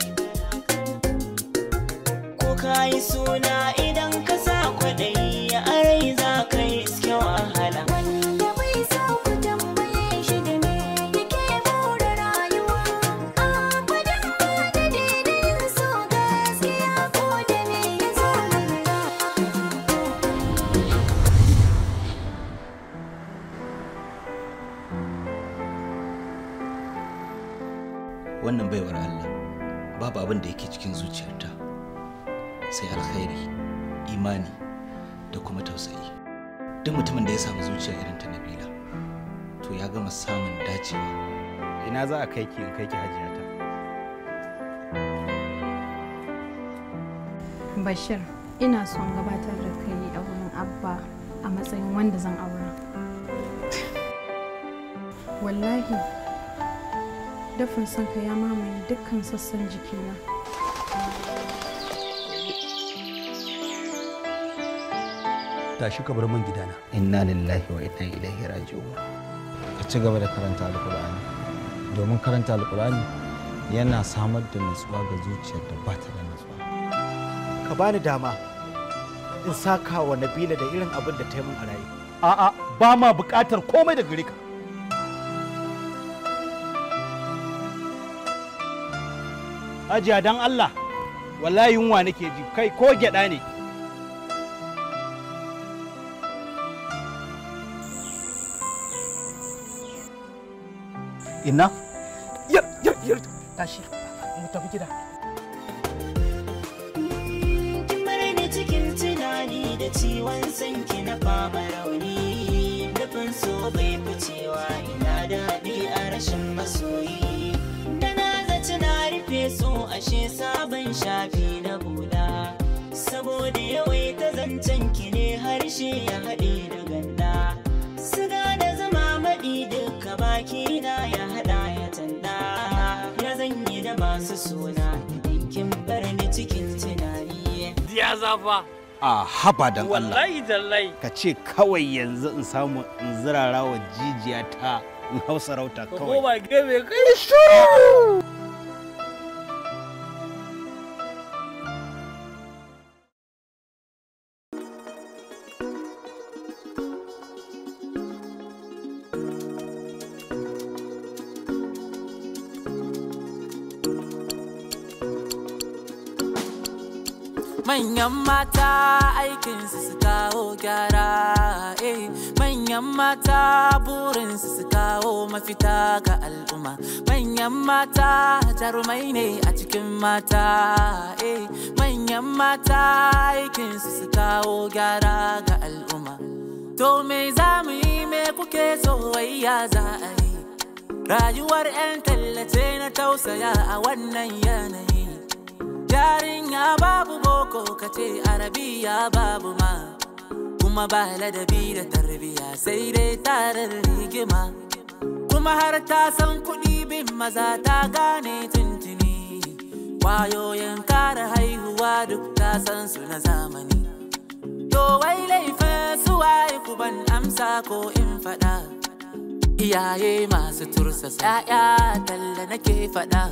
Speaker 29: Ko ka yi suna idan ka sa kwaɗayi a rai za ka yi iske wahala. Wanda bai sa ku tambaye shi da me yake more rayuwa. Abadan ba da daidai so gaskiya ko da me ya zo
Speaker 30: wannan baiwar Allah babu abin da yake cikin zuciyarta sai alkhairi imani
Speaker 3: da kuma tausayi duk mutumin da ya samu zuciya irin ta nabila to ya gama samun dacewa
Speaker 1: ina za a kai ki in kai ki hajiyata
Speaker 12: Bashir, ina son gabatar da kai a wurin Abba a matsayin wanda zan aura. Wallahi, dafin son ka ya mamaye dukkan sassan jikina.
Speaker 1: tashi ka bar min gidana
Speaker 3: inna lillahi wa inna ilaihi raji'un
Speaker 1: ka ci gaba da karanta alkur'ani domin karanta alkur'ani yana samar da nutsuwa ga zuciyar da ba ta da nutsuwa
Speaker 4: ka bani dama in saka wa nabila da irin abin da ta yi min a rayu
Speaker 1: a'a ba ma buƙatar komai da gare ka Hajiya dan Allah wallahi yunwa nake ji kai ko gyaɗa ne
Speaker 4: ina yar yar yar tashi mu tafi gida
Speaker 29: kin ni cikin tunani da ciwon sanki na fama rauni nufin so bai ficewa ina daɗi a rashin masoyi da na zaci na rufe so ashe sabon shafi na bula saboda yawaita zancen ki ne harshe ya haɗe da ganda siga da zama maɗi duka baki na ya haɗa ya tanda ya zanyi da masu suna idan kin bar ni cikin tunani
Speaker 5: Ya zafa.
Speaker 1: a haba dan Allah
Speaker 5: Wallahi tallahi.
Speaker 1: ka ce kawai yanzu in samu in zirara wa jijiya ta in hau sarauta
Speaker 5: Ka
Speaker 1: kawai
Speaker 5: koma gefe kai shuru.
Speaker 29: Manyan mata aikinsu su kawo gyara, eh. Manyan mata burinsu su kawo mafita ga al'umma. Manyan mata jarumai ne a cikin mata, eh. Manyan mata aikinsu su kawo gyara ga al'umma. To me za mu yi me kuke so wai ya za a yi? Rayuwar 'yan tallace na tausaya a wannan yanayi. Yarinya babu boko kace arabiya babu ma kuma ba ladabi da tarbiya sai dai tarar rigima kuma har ta san kuɗi bin maza ta gane tuntuni wayoyin kare haihuwa duk ta san su na zamani to wai laifin su waye ku ban amsa ko in faɗa iyaye masu tursasa 'ya'ya talla nake faɗa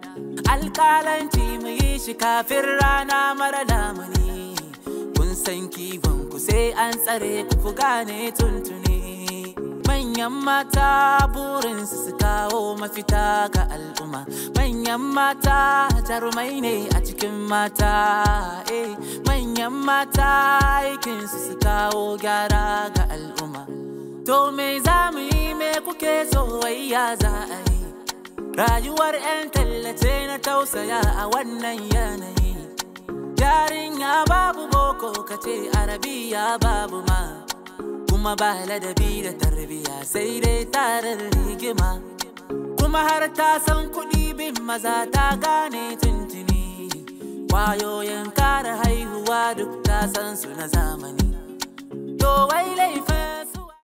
Speaker 29: alƙalanci mu yi shi kafin rana mara lamuni kun san kiwon ku sai an tsare ku ku gane tuntuni manyan mata burinsu su kawo mafita ga al'umma manyan mata jarumai ne a cikin mata eh manyan mata aikinsu su kawo gyara ga al'umma to me za mu yi me kuke so wai ya za a yi Rayuwar 'yan tallace na tausaya a wannan yanayi. Yarinya babu boko kace arabiya babu ma. Kuma ba ladabi da tarbiya sai dai tarar rigima. Kuma har ta san kuɗi bin maza ta gane tuntuni. Wayoyin kare haihuwa duk ta san su na zamani. To wai laifin